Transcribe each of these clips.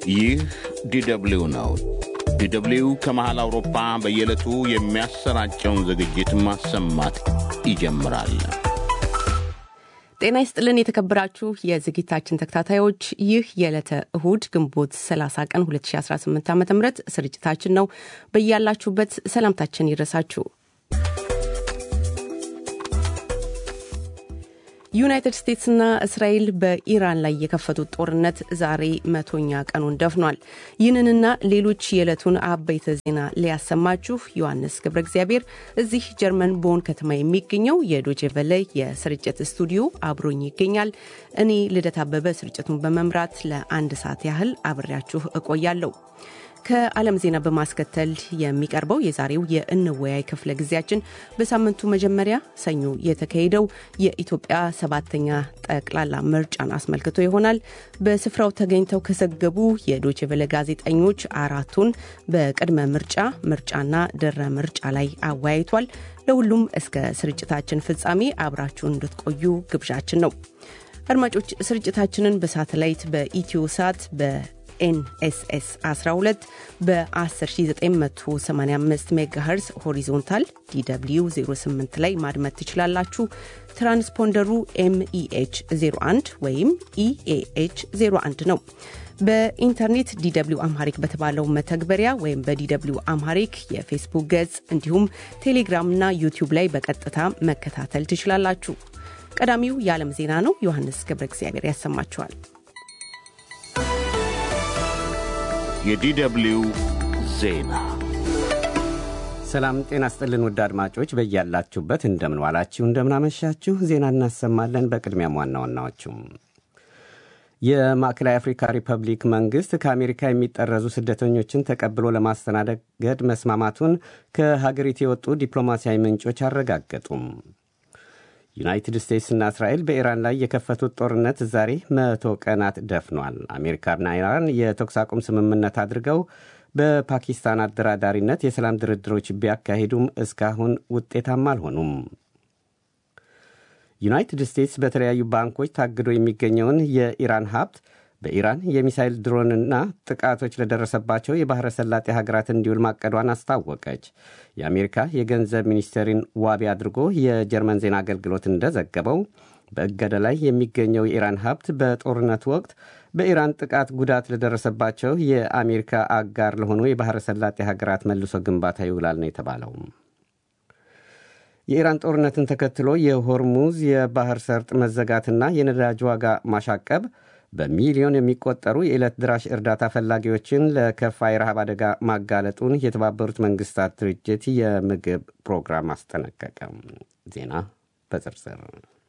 ይህ ዲደብሊው ነው። ዲደብሊው ከመሃል አውሮፓ በየዕለቱ የሚያሰራጨውን ዝግጅት ማሰማት ይጀምራል። ጤና ይስጥልን የተከበራችሁ የዝግጅታችን ተከታታዮች፣ ይህ የዕለተ እሁድ ግንቦት 30 ቀን 2018 ዓ ም ስርጭታችን ነው። በያላችሁበት ሰላምታችን ይድረሳችሁ። ዩናይትድ ስቴትስና እስራኤል በኢራን ላይ የከፈቱት ጦርነት ዛሬ መቶኛ ቀኑን ደፍኗል። ይህንንና ሌሎች የዕለቱን አበይተ ዜና ሊያሰማችሁ ዮሐንስ ገብረ እግዚአብሔር እዚህ ጀርመን ቦን ከተማ የሚገኘው የዶቼ ቨለ የስርጭት ስቱዲዮ አብሮኝ ይገኛል። እኔ ልደት አበበ ስርጭቱን በመምራት ለአንድ ሰዓት ያህል አብሬያችሁ እቆያለሁ። ከዓለም ዜና በማስከተል የሚቀርበው የዛሬው የእንወያይ ክፍለ ጊዜያችን በሳምንቱ መጀመሪያ ሰኞ የተካሄደው የኢትዮጵያ ሰባተኛ ጠቅላላ ምርጫን አስመልክቶ ይሆናል። በስፍራው ተገኝተው ከዘገቡ የዶችቨለ ጋዜጠኞች አራቱን በቅድመ ምርጫ፣ ምርጫና ድረ ምርጫ ላይ አወያይቷል። ለሁሉም እስከ ስርጭታችን ፍጻሜ አብራችሁን እንድትቆዩ ግብዣችን ነው። አድማጮች ስርጭታችንን በሳተላይት በኢትዮ ሳት በ ኤንኤስኤስ 12 በ10985 ሜጋሄርዝ ሆሪዞንታል ዲw 08 ላይ ማድመጥ ትችላላችሁ። ትራንስፖንደሩ ኤምኢኤች 01 ወይም ኢኤኤች 01 ነው። በኢንተርኔት ዲw አምሃሪክ በተባለው መተግበሪያ ወይም በዲw አምሃሪክ የፌስቡክ ገጽ እንዲሁም ቴሌግራምና ዩቲዩብ ላይ በቀጥታ መከታተል ትችላላችሁ። ቀዳሚው የዓለም ዜና ነው። ዮሐንስ ገብረ እግዚአብሔር ያሰማችኋል። የዲደብሊው ዜና ሰላም ጤና ስጥልን። ውድ አድማጮች በያላችሁበት እንደምን ዋላችሁ፣ እንደምናመሻችሁ ዜና እናሰማለን። በቅድሚያም ዋና ዋናዎቹም የማዕከላዊ አፍሪካ ሪፐብሊክ መንግሥት ከአሜሪካ የሚጠረዙ ስደተኞችን ተቀብሎ ለማስተናገድ መስማማቱን ከሀገሪቱ የወጡ ዲፕሎማሲያዊ ምንጮች አረጋገጡም። ዩናይትድ ስቴትስና እስራኤል በኢራን ላይ የከፈቱት ጦርነት ዛሬ መቶ ቀናት ደፍኗል። አሜሪካና ኢራን የተኩስ አቁም ስምምነት አድርገው በፓኪስታን አደራዳሪነት የሰላም ድርድሮች ቢያካሂዱም እስካሁን ውጤታማ አልሆኑም። ዩናይትድ ስቴትስ በተለያዩ ባንኮች ታግዶ የሚገኘውን የኢራን ሀብት በኢራን የሚሳይል ድሮንና ጥቃቶች ለደረሰባቸው የባሕረ ሰላጤ ሀገራት እንዲውል ማቀዷን አስታወቀች። የአሜሪካ የገንዘብ ሚኒስቴርን ዋቢ አድርጎ የጀርመን ዜና አገልግሎት እንደዘገበው በእገዳ ላይ የሚገኘው የኢራን ሀብት በጦርነቱ ወቅት በኢራን ጥቃት ጉዳት ለደረሰባቸው የአሜሪካ አጋር ለሆኑ የባሕረ ሰላጤ ሀገራት መልሶ ግንባታ ይውላል ነው የተባለው። የኢራን ጦርነትን ተከትሎ የሆርሙዝ የባህር ሰርጥ መዘጋትና የነዳጅ ዋጋ ማሻቀብ በሚሊዮን የሚቆጠሩ የዕለት ድራሽ እርዳታ ፈላጊዎችን ለከፋ የረሃብ አደጋ ማጋለጡን የተባበሩት መንግስታት ድርጅት የምግብ ፕሮግራም አስጠነቀቀ። ዜና በዝርዝር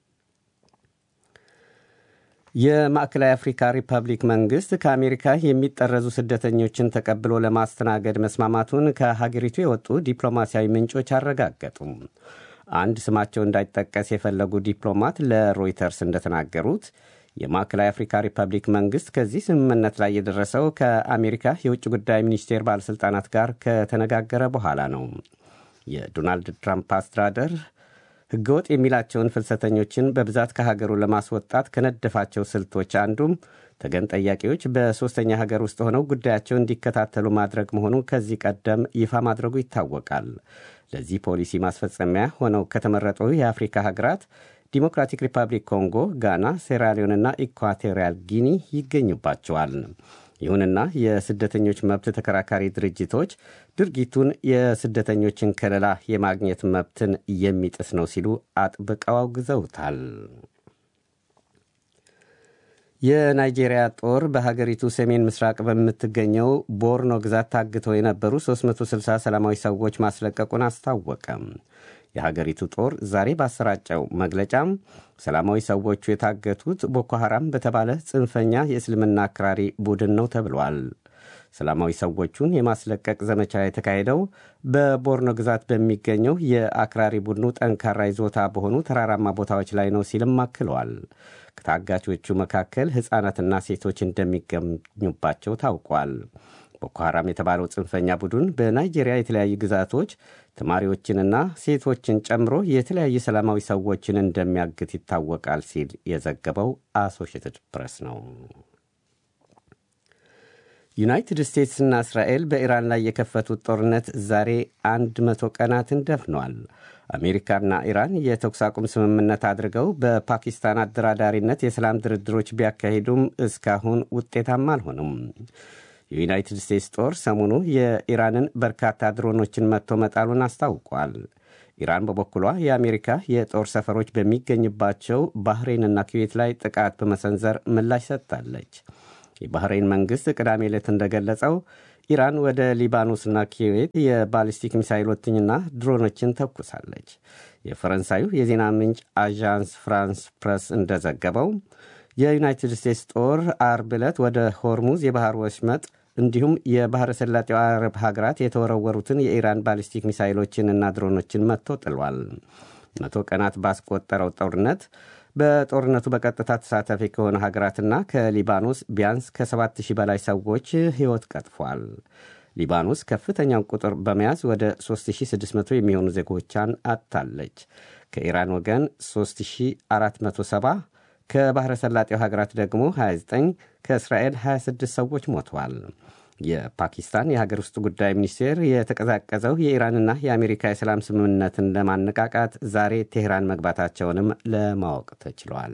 የማዕከላዊ አፍሪካ ሪፐብሊክ መንግሥት ከአሜሪካ የሚጠረዙ ስደተኞችን ተቀብሎ ለማስተናገድ መስማማቱን ከሀገሪቱ የወጡ ዲፕሎማሲያዊ ምንጮች አረጋገጡም። አንድ ስማቸው እንዳይጠቀስ የፈለጉ ዲፕሎማት ለሮይተርስ እንደተናገሩት የማዕከላዊ አፍሪካ ሪፐብሊክ መንግሥት ከዚህ ስምምነት ላይ የደረሰው ከአሜሪካ የውጭ ጉዳይ ሚኒስቴር ባለሥልጣናት ጋር ከተነጋገረ በኋላ ነው። የዶናልድ ትራምፕ አስተዳደር ሕገወጥ የሚላቸውን ፍልሰተኞችን በብዛት ከሀገሩ ለማስወጣት ከነደፋቸው ስልቶች አንዱም ተገን ጠያቂዎች በሦስተኛ ሀገር ውስጥ ሆነው ጉዳያቸው እንዲከታተሉ ማድረግ መሆኑ ከዚህ ቀደም ይፋ ማድረጉ ይታወቃል። ለዚህ ፖሊሲ ማስፈጸሚያ ሆነው ከተመረጡ የአፍሪካ ሀገራት ዲሞክራቲክ ሪፐብሊክ ኮንጎ፣ ጋና፣ ሴራሊዮንና ኢኳቶሪያል ጊኒ ይገኙባቸዋል። ይሁንና የስደተኞች መብት ተከራካሪ ድርጅቶች ድርጊቱን የስደተኞችን ከለላ የማግኘት መብትን የሚጥስ ነው ሲሉ አጥብቀው አውግዘውታል። የናይጄሪያ ጦር በሀገሪቱ ሰሜን ምስራቅ በምትገኘው ቦርኖ ግዛት ታግተው የነበሩ 360 ሰላማዊ ሰዎች ማስለቀቁን አስታወቀም። የሀገሪቱ ጦር ዛሬ ባሰራጨው መግለጫም ሰላማዊ ሰዎቹ የታገቱት ቦኮ ሐራም በተባለ ጽንፈኛ የእስልምና አክራሪ ቡድን ነው ተብሏል። ሰላማዊ ሰዎቹን የማስለቀቅ ዘመቻ የተካሄደው በቦርኖ ግዛት በሚገኘው የአክራሪ ቡድኑ ጠንካራ ይዞታ በሆኑ ተራራማ ቦታዎች ላይ ነው ሲልም አክለዋል። ከታጋቾቹ መካከል ሕፃናትና ሴቶች እንደሚገኙባቸው ታውቋል። ቦኮ ሐራም የተባለው ጽንፈኛ ቡድን በናይጄሪያ የተለያዩ ግዛቶች ተማሪዎችንና ሴቶችን ጨምሮ የተለያዩ ሰላማዊ ሰዎችን እንደሚያግት ይታወቃል ሲል የዘገበው አሶሽትድ ፕሬስ ነው። ዩናይትድ ስቴትስና እስራኤል በኢራን ላይ የከፈቱት ጦርነት ዛሬ አንድ መቶ ቀናትን ደፍኗል። አሜሪካና ኢራን የተኩስ አቁም ስምምነት አድርገው በፓኪስታን አደራዳሪነት የሰላም ድርድሮች ቢያካሂዱም እስካሁን ውጤታማ አልሆኑም። የዩናይትድ ስቴትስ ጦር ሰሞኑ የኢራንን በርካታ ድሮኖችን መጥቶ መጣሉን አስታውቋል። ኢራን በበኩሏ የአሜሪካ የጦር ሰፈሮች በሚገኝባቸው ባህሬንና ኩዌት ላይ ጥቃት በመሰንዘር ምላሽ ሰጥታለች። የባህሬን መንግሥት ቅዳሜ ዕለት እንደገለጸው ኢራን ወደ ሊባኖስና ኩዌት የባሊስቲክ ሚሳይሎችንና ድሮኖችን ተኩሳለች። የፈረንሳዩ የዜና ምንጭ አዣንስ ፍራንስ ፕረስ እንደዘገበው የዩናይትድ ስቴትስ ጦር አርብ ዕለት ወደ ሆርሙዝ የባህር ወሽመጥ እንዲሁም የባሕረ ሰላጤው አረብ ሀገራት የተወረወሩትን የኢራን ባሊስቲክ ሚሳይሎችንና ድሮኖችን መጥቶ ጥሏል። መቶ ቀናት ባስቆጠረው ጦርነት በጦርነቱ በቀጥታ ተሳታፊ ከሆነ ሀገራትና ከሊባኖስ ቢያንስ ከ7000 በላይ ሰዎች ሕይወት ቀጥፏል። ሊባኖስ ከፍተኛውን ቁጥር በመያዝ ወደ 3600 የሚሆኑ ዜጎቿን አጥታለች። ከኢራን ወገን 3470 ከባሕረ ሰላጤው ሀገራት ደግሞ 29 ከእስራኤል 26 ሰዎች ሞተዋል። የፓኪስታን የሀገር ውስጥ ጉዳይ ሚኒስቴር የተቀዛቀዘው የኢራንና የአሜሪካ የሰላም ስምምነትን ለማነቃቃት ዛሬ ቴህራን መግባታቸውንም ለማወቅ ተችሏል።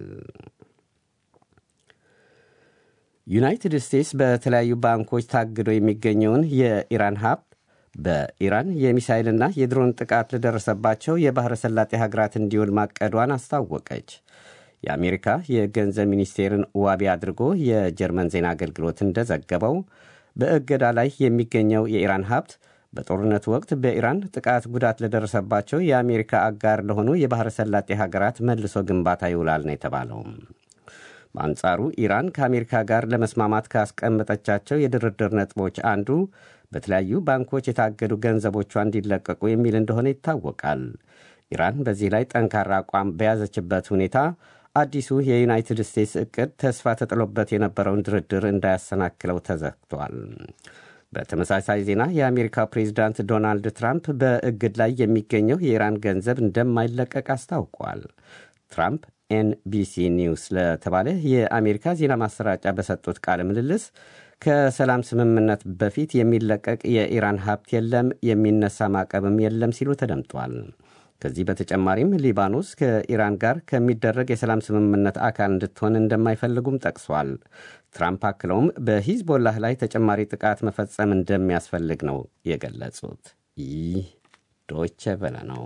ዩናይትድ ስቴትስ በተለያዩ ባንኮች ታግዶ የሚገኘውን የኢራን ሀብት በኢራን የሚሳይልና የድሮን ጥቃት ለደረሰባቸው የባሕረ ሰላጤ ሀገራት እንዲውል ማቀዷን አስታወቀች። የአሜሪካ የገንዘብ ሚኒስቴርን ዋቢ አድርጎ የጀርመን ዜና አገልግሎት እንደዘገበው በእገዳ ላይ የሚገኘው የኢራን ሀብት በጦርነቱ ወቅት በኢራን ጥቃት ጉዳት ለደረሰባቸው የአሜሪካ አጋር ለሆኑ የባሕረ ሰላጤ ሀገራት መልሶ ግንባታ ይውላል ነው የተባለው። በአንጻሩ ኢራን ከአሜሪካ ጋር ለመስማማት ካስቀመጠቻቸው የድርድር ነጥቦች አንዱ በተለያዩ ባንኮች የታገዱ ገንዘቦቿ እንዲለቀቁ የሚል እንደሆነ ይታወቃል። ኢራን በዚህ ላይ ጠንካራ አቋም በያዘችበት ሁኔታ አዲሱ የዩናይትድ ስቴትስ ዕቅድ ተስፋ ተጥሎበት የነበረውን ድርድር እንዳያሰናክለው ተዘግቷል። በተመሳሳይ ዜና የአሜሪካው ፕሬዚዳንት ዶናልድ ትራምፕ በእግድ ላይ የሚገኘው የኢራን ገንዘብ እንደማይለቀቅ አስታውቋል። ትራምፕ ኤንቢሲ ኒውስ ለተባለ የአሜሪካ ዜና ማሰራጫ በሰጡት ቃለ ምልልስ ከሰላም ስምምነት በፊት የሚለቀቅ የኢራን ሀብት የለም፣ የሚነሳ ማዕቀብም የለም ሲሉ ተደምጧል። ከዚህ በተጨማሪም ሊባኖስ ከኢራን ጋር ከሚደረግ የሰላም ስምምነት አካል እንድትሆን እንደማይፈልጉም ጠቅሷል። ትራምፕ አክለውም በሂዝቦላህ ላይ ተጨማሪ ጥቃት መፈጸም እንደሚያስፈልግ ነው የገለጹት። ይህ ዶቼ ቬለ ነው።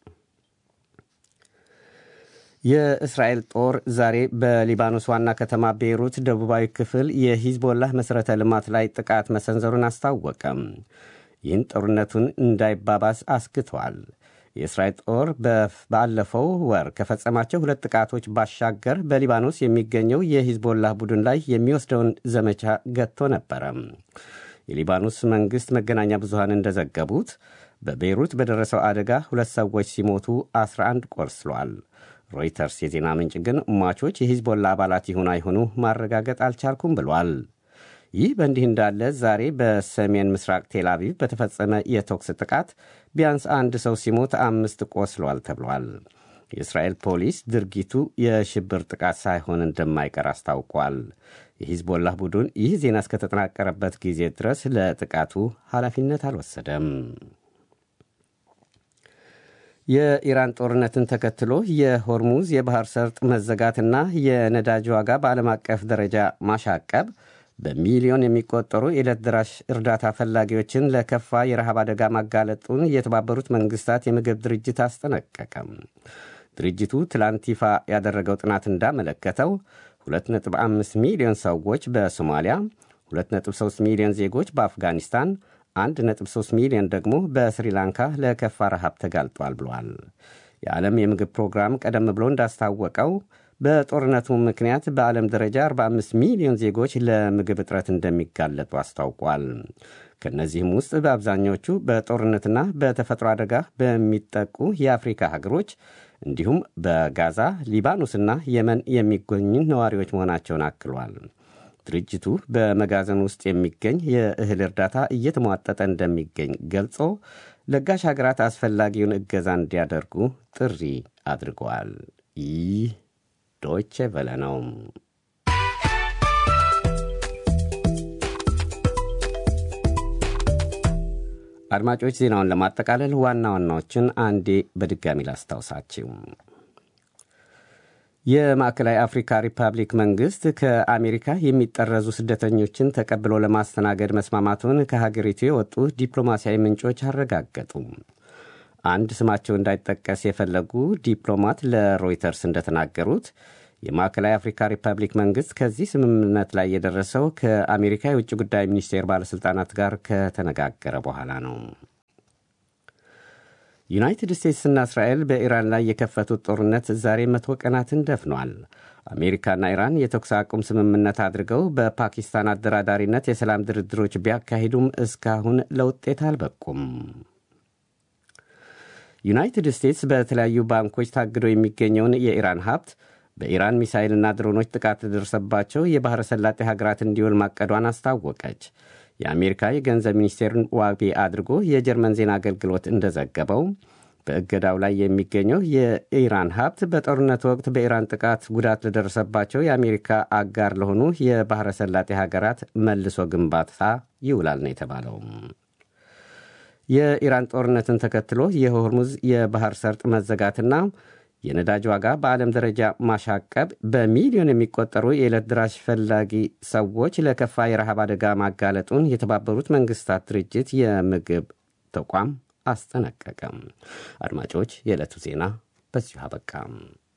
የእስራኤል ጦር ዛሬ በሊባኖስ ዋና ከተማ ቤይሩት ደቡባዊ ክፍል የሂዝቦላህ መሠረተ ልማት ላይ ጥቃት መሰንዘሩን አስታወቀም። ይህን ጦርነቱን እንዳይባባስ አስግቷል። የእስራኤል ጦር ባለፈው ወር ከፈጸማቸው ሁለት ጥቃቶች ባሻገር በሊባኖስ የሚገኘው የሂዝቦላህ ቡድን ላይ የሚወስደውን ዘመቻ ገጥቶ ነበረ። የሊባኖስ መንግሥት መገናኛ ብዙሃን እንደዘገቡት በቤይሩት በደረሰው አደጋ ሁለት ሰዎች ሲሞቱ 11 ቆስለዋል። ሮይተርስ የዜና ምንጭ ግን ሟቾች የሂዝቦላ አባላት ይሁን አይሁኑ ማረጋገጥ አልቻልኩም ብሏል። ይህ በእንዲህ እንዳለ ዛሬ በሰሜን ምስራቅ ቴል አቪቭ በተፈጸመ የተኩስ ጥቃት ቢያንስ አንድ ሰው ሲሞት አምስት ቆስሏል ተብሏል። የእስራኤል ፖሊስ ድርጊቱ የሽብር ጥቃት ሳይሆን እንደማይቀር አስታውቋል። የሂዝቦላህ ቡድን ይህ ዜና እስከተጠናቀረበት ጊዜ ድረስ ለጥቃቱ ኃላፊነት አልወሰደም። የኢራን ጦርነትን ተከትሎ የሆርሙዝ የባህር ሰርጥ መዘጋትና የነዳጅ ዋጋ በዓለም አቀፍ ደረጃ ማሻቀብ በሚሊዮን የሚቆጠሩ የዕለት ደራሽ እርዳታ ፈላጊዎችን ለከፋ የረሃብ አደጋ ማጋለጡን የተባበሩት መንግስታት የምግብ ድርጅት አስጠነቀቀም። ድርጅቱ ትላንት ይፋ ያደረገው ጥናት እንዳመለከተው 2.5 ሚሊዮን ሰዎች በሶማሊያ፣ 2.3 ሚሊዮን ዜጎች በአፍጋኒስታን 1.3 ሚሊዮን ደግሞ በስሪላንካ ለከፋ ረሃብ ተጋልጧል ብሏል። የዓለም የምግብ ፕሮግራም ቀደም ብሎ እንዳስታወቀው በጦርነቱ ምክንያት በዓለም ደረጃ 45 ሚሊዮን ዜጎች ለምግብ እጥረት እንደሚጋለጡ አስታውቋል። ከእነዚህም ውስጥ በአብዛኞቹ በጦርነትና በተፈጥሮ አደጋ በሚጠቁ የአፍሪካ ሀገሮች እንዲሁም በጋዛ፣ ሊባኖስና የመን የሚገኙ ነዋሪዎች መሆናቸውን አክሏል። ድርጅቱ በመጋዘን ውስጥ የሚገኝ የእህል እርዳታ እየተሟጠጠ እንደሚገኝ ገልጾ ለጋሽ ሀገራት አስፈላጊውን እገዛ እንዲያደርጉ ጥሪ አድርገዋል። ይህ ዶይቼ ቬለ ነው። አድማጮች ዜናውን ለማጠቃለል ዋና ዋናዎችን አንዴ በድጋሚ ላስታውሳችሁ። የማዕከላዊ አፍሪካ ሪፐብሊክ መንግሥት ከአሜሪካ የሚጠረዙ ስደተኞችን ተቀብሎ ለማስተናገድ መስማማቱን ከሀገሪቱ የወጡ ዲፕሎማሲያዊ ምንጮች አረጋገጡ። አንድ ስማቸው እንዳይጠቀስ የፈለጉ ዲፕሎማት ለሮይተርስ እንደተናገሩት የማዕከላዊ አፍሪካ ሪፐብሊክ መንግሥት ከዚህ ስምምነት ላይ የደረሰው ከአሜሪካ የውጭ ጉዳይ ሚኒስቴር ባለሥልጣናት ጋር ከተነጋገረ በኋላ ነው። ዩናይትድ ስቴትስና እስራኤል በኢራን ላይ የከፈቱት ጦርነት ዛሬ መቶ ቀናትን ደፍኗል። አሜሪካና ኢራን የተኩስ አቁም ስምምነት አድርገው በፓኪስታን አደራዳሪነት የሰላም ድርድሮች ቢያካሂዱም እስካሁን ለውጤት አልበቁም። ዩናይትድ ስቴትስ በተለያዩ ባንኮች ታግዶ የሚገኘውን የኢራን ሀብት በኢራን ሚሳይልና ድሮኖች ጥቃት ለደረሰባቸው የባሕረ ሰላጤ ሀገራት እንዲውል ማቀዷን አስታወቀች። የአሜሪካ የገንዘብ ሚኒስቴርን ዋቢ አድርጎ የጀርመን ዜና አገልግሎት እንደዘገበው በእገዳው ላይ የሚገኘው የኢራን ሀብት በጦርነት ወቅት በኢራን ጥቃት ጉዳት ለደረሰባቸው የአሜሪካ አጋር ለሆኑ የባሕረ ሰላጤ ሀገራት መልሶ ግንባታ ይውላል ነው የተባለው። የኢራን ጦርነትን ተከትሎ የሆርሙዝ የባህር ሰርጥ መዘጋትና የነዳጅ ዋጋ በዓለም ደረጃ ማሻቀብ በሚሊዮን የሚቆጠሩ የዕለት ድራሽ ፈላጊ ሰዎች ለከፋ የረሃብ አደጋ ማጋለጡን የተባበሩት መንግስታት ድርጅት የምግብ ተቋም አስጠነቀቀም። አድማጮች፣ የዕለቱ ዜና በዚሁ አበቃም።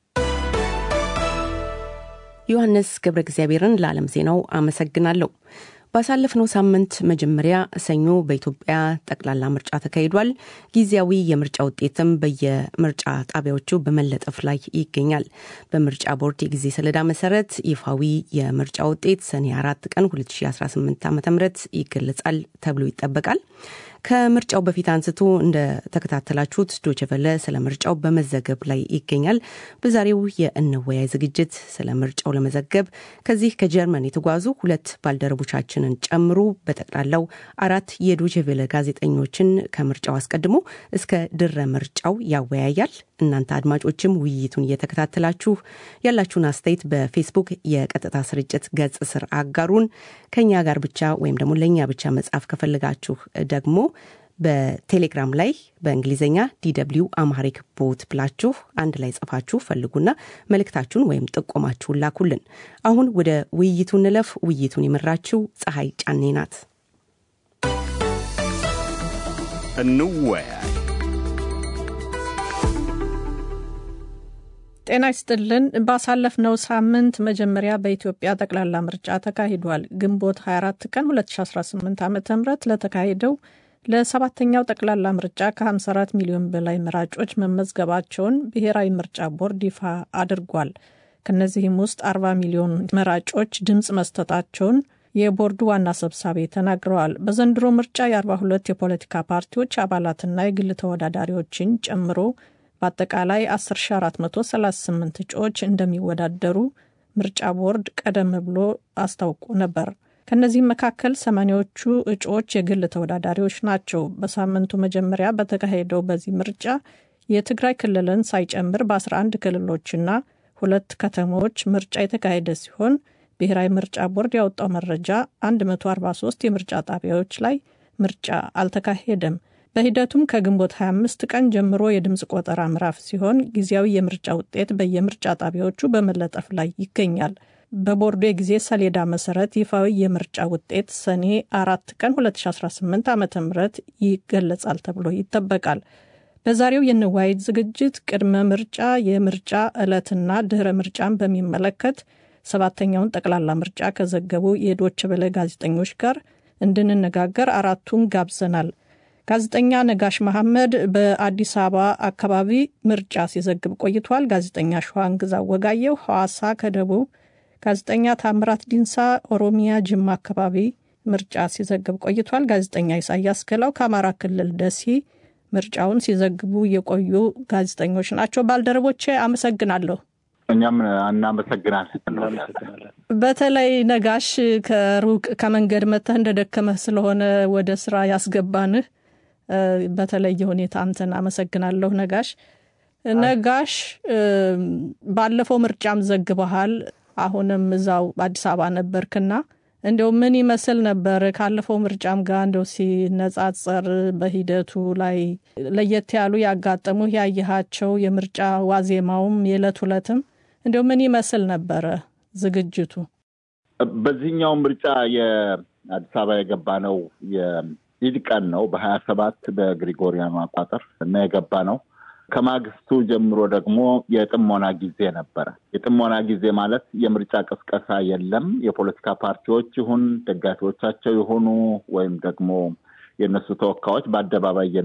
ዮሐንስ ገብረ እግዚአብሔርን ለዓለም ዜናው አመሰግናለሁ። ባሳለፍነው ሳምንት መጀመሪያ ሰኞ በኢትዮጵያ ጠቅላላ ምርጫ ተካሂዷል። ጊዜያዊ የምርጫ ውጤትም በየምርጫ ጣቢያዎቹ በመለጠፍ ላይ ይገኛል። በምርጫ ቦርድ የጊዜ ሰሌዳ መሰረት ይፋዊ የምርጫ ውጤት ሰኔ አራት ቀን 2018 ዓ ም ይገለጻል ተብሎ ይጠበቃል። ከምርጫው በፊት አንስቶ እንደተከታተላችሁት ዶችቨለ ስለ ምርጫው በመዘገብ ላይ ይገኛል። በዛሬው የእንወያይ ዝግጅት ስለ ምርጫው ለመዘገብ ከዚህ ከጀርመን የተጓዙ ሁለት ባልደረቦቻችንን ጨምሮ በጠቅላላው አራት የዶችቨለ ጋዜጠኞችን ከምርጫው አስቀድሞ እስከ ድረ ምርጫው ያወያያል። እናንተ አድማጮችም ውይይቱን እየተከታተላችሁ ያላችሁን አስተያየት በፌስቡክ የቀጥታ ስርጭት ገጽ ስር አጋሩን። ከኛ ጋር ብቻ ወይም ደግሞ ለእኛ ብቻ መጻፍ ከፈለጋችሁ ደግሞ በቴሌግራም ላይ በእንግሊዝኛ ዲደብሊው አማሪክ ቦት ብላችሁ አንድ ላይ ጽፋችሁ ፈልጉና መልእክታችሁን ወይም ጥቆማችሁን ላኩልን። አሁን ወደ ውይይቱ እንለፍ። ውይይቱን የመራችው ፀሐይ ጫኔ ናት። እንወያይ። ጤና ይስጥልን። ባሳለፍነው ሳምንት መጀመሪያ በኢትዮጵያ ጠቅላላ ምርጫ ተካሂዷል። ግንቦት 24 ቀን 2018 ዓ ም ለተካሄደው ለሰባተኛው ጠቅላላ ምርጫ ከ54 ሚሊዮን በላይ መራጮች መመዝገባቸውን ብሔራዊ ምርጫ ቦርድ ይፋ አድርጓል። ከእነዚህም ውስጥ 40 ሚሊዮን መራጮች ድምፅ መስጠታቸውን የቦርዱ ዋና ሰብሳቢ ተናግረዋል። በዘንድሮ ምርጫ የ42 የፖለቲካ ፓርቲዎች አባላትና የግል ተወዳዳሪዎችን ጨምሮ በአጠቃላይ 10438 እጩዎች እንደሚወዳደሩ ምርጫ ቦርድ ቀደም ብሎ አስታውቆ ነበር። ከእነዚህም መካከል ሰማኒያዎቹ እጩዎች የግል ተወዳዳሪዎች ናቸው። በሳምንቱ መጀመሪያ በተካሄደው በዚህ ምርጫ የትግራይ ክልልን ሳይጨምር በ11 ክልሎችና ሁለት ከተሞች ምርጫ የተካሄደ ሲሆን ብሔራዊ ምርጫ ቦርድ ያወጣው መረጃ 143 የምርጫ ጣቢያዎች ላይ ምርጫ አልተካሄደም። በሂደቱም ከግንቦት 25 ቀን ጀምሮ የድምፅ ቆጠራ ምዕራፍ ሲሆን ጊዜያዊ የምርጫ ውጤት በየምርጫ ጣቢያዎቹ በመለጠፍ ላይ ይገኛል። በቦርዱ የጊዜ ሰሌዳ መሰረት ይፋዊ የምርጫ ውጤት ሰኔ አራት ቀን 2018 ዓ ም ይገለጻል ተብሎ ይጠበቃል። በዛሬው የንዋይት ዝግጅት ቅድመ ምርጫ፣ የምርጫ ዕለትና ድኅረ ምርጫን በሚመለከት ሰባተኛውን ጠቅላላ ምርጫ ከዘገቡ የዶች በለ ጋዜጠኞች ጋር እንድንነጋገር አራቱን ጋብዘናል። ጋዜጠኛ ነጋሽ መሐመድ በአዲስ አበባ አካባቢ ምርጫ ሲዘግብ ቆይቷል። ጋዜጠኛ ሸዋንግዛ ወጋየው ሐዋሳ ከደቡብ ጋዜጠኛ ታምራት ዲንሳ ኦሮሚያ ጅማ አካባቢ ምርጫ ሲዘግብ ቆይቷል። ጋዜጠኛ ኢሳያስ ገላው ከአማራ ክልል ደሴ ምርጫውን ሲዘግቡ የቆዩ ጋዜጠኞች ናቸው። ባልደረቦቼ አመሰግናለሁ። እኛም እናመሰግናለን። በተለይ ነጋሽ ከሩቅ ከመንገድ መጥተህ እንደደከመህ ስለሆነ ወደ ስራ ያስገባንህ በተለየ ሁኔታ አንተን አመሰግናለሁ ነጋሽ። ነጋሽ ባለፈው ምርጫም ዘግበሃል። አሁንም እዛው አዲስ አበባ ነበርክና እንደው ምን ይመስል ነበር? ካለፈው ምርጫም ጋር እንደው ሲነጻጸር በሂደቱ ላይ ለየት ያሉ ያጋጠሙ ያየሃቸው የምርጫ ዋዜማውም የዕለት ሁለትም እንደው ምን ይመስል ነበረ ዝግጅቱ? በዚህኛው ምርጫ የአዲስ አበባ የገባ ነው የኢድ ቀን ነው በሀያ ሰባት በግሪጎሪያኑ አቋጠር እና የገባ ነው። ከማግስቱ ጀምሮ ደግሞ የጥሞና ጊዜ ነበረ። የጥሞና ጊዜ ማለት የምርጫ ቅስቀሳ የለም። የፖለቲካ ፓርቲዎች ይሁን ደጋፊዎቻቸው የሆኑ ወይም ደግሞ የእነሱ ተወካዮች በአደባባይ